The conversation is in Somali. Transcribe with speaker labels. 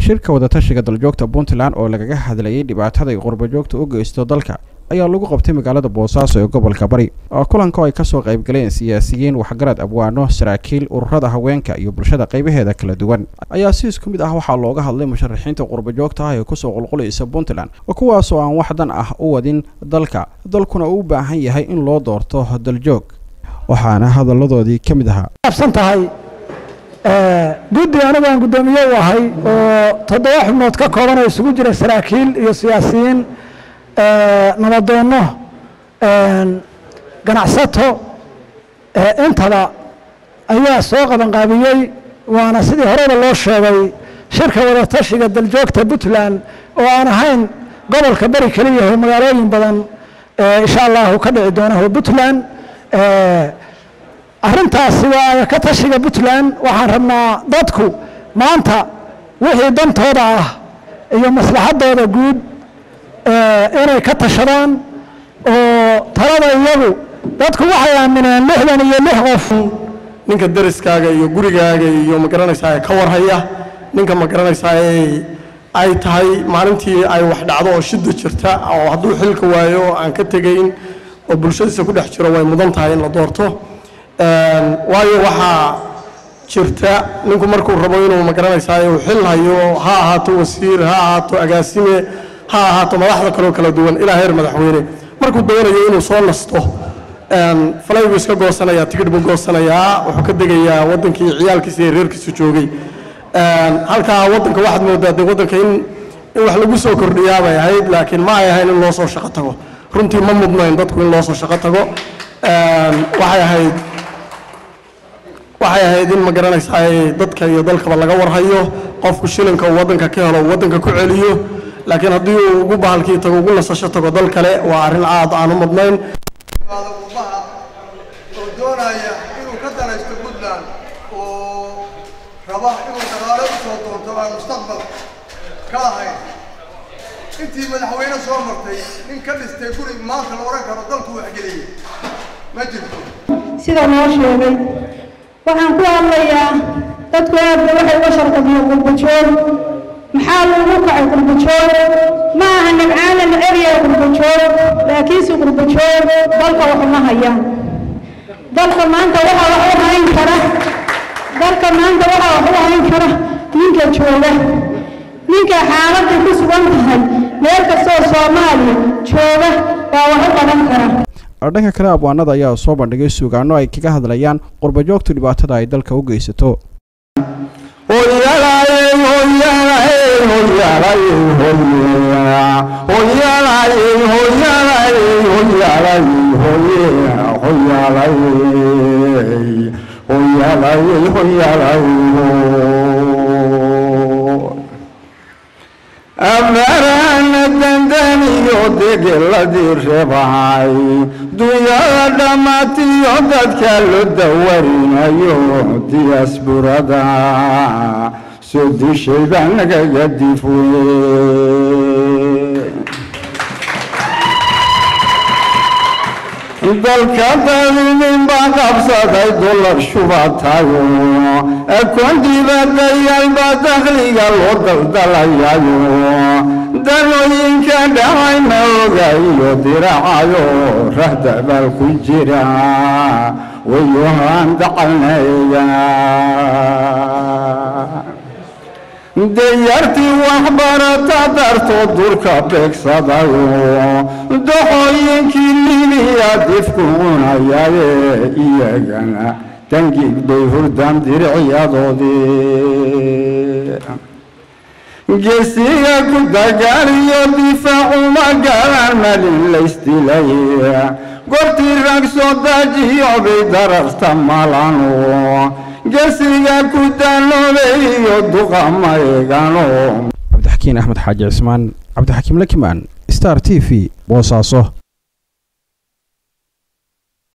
Speaker 1: shirka wadatashiga daljoogta puntland oo lagaga hadlayay dhibaatada ay qurbajoogta u geysto dalka ayaa lagu qabtay magaalada boosaaso ee gobolka bari kulanka oo ay kasoo qaybgaleen siyaasiyiin waxgarad abwaano saraakiil ururada haweenka iyo bulshada qaybaheeda kala duwan ayaa si isku mid ah waxaa looga hadlay musharaxiinta qurbajoogta ah ee kusoo qulqulaysa puntland kuwaasoo aan wax dan ah u wadin dalka dalkuna uu u baahan yahay in loo doorto daljoog waxaana hadalladoodii ka mid ahaa
Speaker 2: absan tahay guddi anigu aan guddoomiye u ahay oo toddoba xubnood ka kooban oo isugu jira saraakiil iyo siyaasiyiin nabadoonno ganacsato intaba ayaa soo qabanqaabiyey waana sidii horeba loo sheegay shirka wadatashiga daljoogta puntland oo aan ahayn gobolka beri keliya oo magaalooyin badan insha allahu ka dhici doona oo puntland arrintaasi waa ka tashiga puntland waxaan rabnaa dadku maanta wixii dantooda ah iyo maslaxaddooda guud inay ka tashadaan oo talada iyagu dadku waxay aamineen lixdan iyo lix qof
Speaker 3: ninka dariskaaga iyo gurigaaga iyo magaranaysaa ka warhaya ninka magaranaysaa ay tahay maalintii ay wax dhacdo oo shida jirta oo hadduu xilka waayo aan ka tegayn oo bulshadiisa ku dhex jiro way mudan tahay in la doorto waayo waxaa jirta ninku markuu rabo inuu magaranaysaa uu xil hayo ha ahaato wasiir ha ahaato agaasime ha ahaato madaxda kaloo kala duwan ilaa heer madaxweyne markuu doonayo inuu soo nasto falay buu iska goosanayaa tigidh buu goosanayaa wuxuu ka degayaa waddankii ciyaalkiisa iyo reerkiisu joogay halkaa waddanka waxaad moodaa dee waddanka in in wax lagu soo kordhiyaa bay ahayd laakiin ma ay ahayn in loo soo shaqo tago runtii ma mudnayn dadku in loo soo shaqo tago waxay ahayd waxay ahayd in ma garanaysaa dadka iyo dalkaba laga warhayo qofku shilinka uu waddanka ka helo uu waddanka ku celiyo laakiin haddii uu ugu bahalkii tago ugu nasasho tago dal kale waa arrin aad aan u mudnayn
Speaker 4: ummaha oo doonaya inuu ka danaysto puntland oo raba inuu dagaalo u soo doonto aan mustaqbal ka ahayn intii madaxweyne soo martay nin ka dhistay guri maanta la odhan karo dalku waxgeliyey ma jirto
Speaker 5: sida loo sheegay waxaan ku hadlayaa dadku aadba waxay uga sharqabiyeen qurbajoog maxaa lagu kacay qurbajoog ma aha nabcaana naceryaa qurbajoog laakiinse qurbajoog dalka waxuma hayaan dalka maanta waxaa wax u hayn kara dalka maanta waxaa wax u hayn kara ninka jooga ninka xaaladda ku sugan tahay meel kastoo soomaaliya jooga baa wax u qaban kara
Speaker 1: dhanka kale abwaanada ayaa soo bandhigay suugaano ay kaga hadlayaan qurbajoogtu dhibaatada ay dalka u geysato
Speaker 6: amarana dandaniyo degeladii reebay dunyada dhammaatiyo dadka lo dawarinayo diyaasburada soo dishay baa nagaga difwe dalka dadinin baa qabsaday dollar shubatayo akoon dibadayaal baa dakhliga loo daldalayayo danooyinka dhacay ma ogayo diracayo rahdabaal ku jira wayohaan dacalnayga dayartii waxbarata dartoo durka beegsadayo doxooyinkii libiya difku cunayaye iyagana dangiig bay hurdaan diricyadoodii geesiga ku dagaaliyo difaacuma galaan malin laysdilay goortii rag soo daajiyo bay dararta malano geesiga ku daanoobeeyo duqa maygano
Speaker 1: cabdixakiin axmed xaaji cismaan cabdixakiim lakimaan star t v boosaaso